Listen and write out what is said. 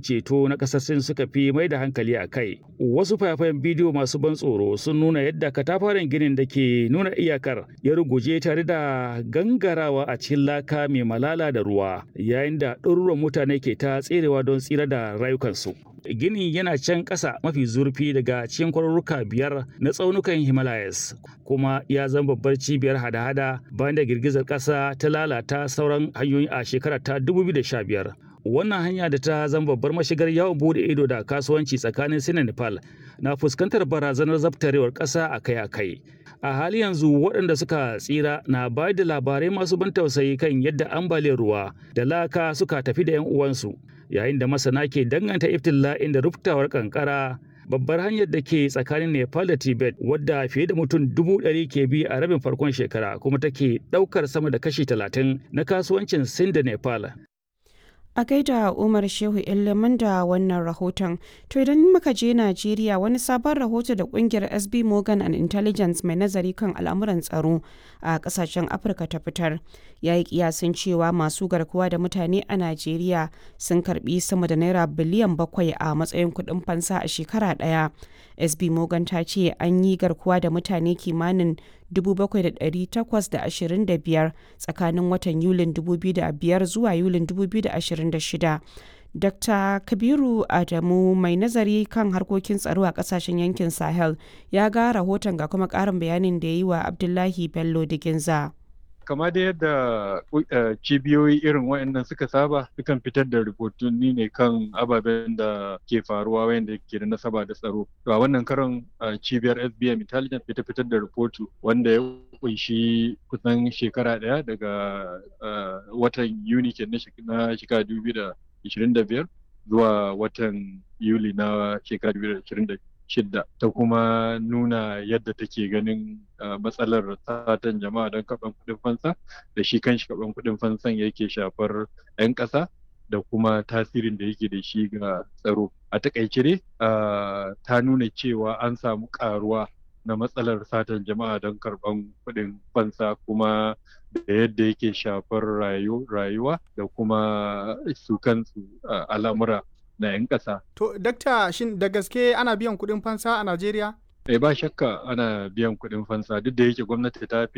ceto na ƙasar Sin suka fi mai da hankali a kai. Wasu fayafayen bidiyo masu ban tsoro sun nuna yadda katafaren ginin da ke nuna iyakar ya ruguje tare da gangarawa a cikin laka mai malala da ruwa yayin da ɗaruruwan mutane ke ta tserewa don tsira da rayukansu. Gini yana can ƙasa mafi zurfi daga cikin kwarurruka biyar na tsaunukan Himalayas kuma ya zama babbar cibiyar hada-hada bayan da girgizar ƙasa ta lalata sauran hanyoyi a shekarar ta 2015. Wannan hanya da ta zama babbar mashigar yawon bude ido da kasuwanci tsakanin Sin da Nepal na fuskantar barazanar zabtarewar ƙasa akai-akai. A hali yanzu waɗanda suka tsira na bayar da labarai masu ban tausayi kan yadda ambaliyar ruwa da laka suka tafi da 'yan uwansu. yayin da masana ke danganta iftila'in da ruftawar kankara babbar hanyar da ke tsakanin nepal da tibet wadda fiye da mutum dubu ɗari ke bi a rabin farkon shekara kuma take ɗaukar sama da kashi talatin na kasuwancin sin da nepal a gaida umar shehu ilimin da wannan rahoton to idan muka je najeriya wani sabon rahoto da kungiyar sb morgan and intelligence mai nazari kan al'amuran tsaro a kasashen afirka ta fitar ya yi kiyasin cewa masu garkuwa da mutane a najeriya sun karbi sama da naira biliyan bakwai a matsayin kudin fansa a shekara daya sb morgan ta ce an yi garkuwa da mutane kimanin 7,825 tsakanin watan yulin 2005 zuwa yulin 2026 Dr. Kabiru Adamu mai nazari kan harkokin tsaro a kasashen yankin Sahel ya ga rahoton ga kuma ƙarin bayanin da ya yi wa Abdullahi Bello Diginza. kama da yadda cibiyoyi irin waɗannan suka saba sukan fitar da rahotanni ne kan ababen da ke faruwa wayanda ke da nasaba da tsaro to a wannan karon cibiyar SBM Intelligence ita fitar da rahoto wanda ya kunshi kusan shekara ɗaya daga watan Yuni ke na shekara 2025 zuwa watan Yuli na shekara 2026 shidda ta kuma nuna yadda take ganin matsalar satan jama'a don kaɓan kuɗin fansa da shi kanshi kaɓan kuɗin fansan yake shafar 'yan ƙasa da kuma tasirin da yake da shi ga tsaro a takaice dai ta nuna cewa an samu ƙaruwa na matsalar satan jama'a don karɓan kuɗin fansa kuma da yadda yake shafar rayuwa da kuma su kansu al'amura na 'yan ƙasa. To, dakta shin da gaske ana biyan kuɗin fansa a Najeriya? Eh ba shakka ana biyan kuɗin fansa duk da yake gwamnati ta fi